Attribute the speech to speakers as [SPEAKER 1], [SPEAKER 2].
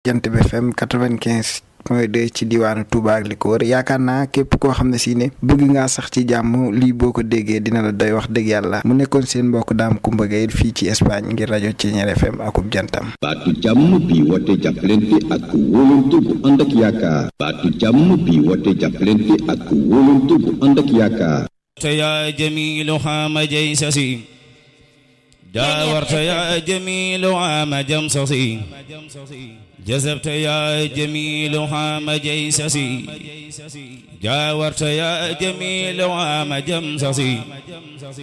[SPEAKER 1] jant bi FM quatre-vingt-quinze point deux ci diwaanu Touba ak li ko wër yaakaar naa képp koo xam ne si ne bëgg ngaa sax ci jàmm lii boo ko déggee dina la doy wax dëgg yàlla mu nekkoon seen mbokk daam Kumba Gaye fii ci Espagne ngir rajo Thiéniere FM akub jantam.
[SPEAKER 2] baatu jàmm bi woote jàppalante ak wóolante bu ànd ak yaakaar baatu jàmm bi woote jàppalante ak wóolante bu ànd ak yaakaar.
[SPEAKER 3] يا جميل حام جيسسي جاورت يا جميل عام جمسسي جذبت يا جميل حام جيسسي جاورت يا جميل عام جمسسي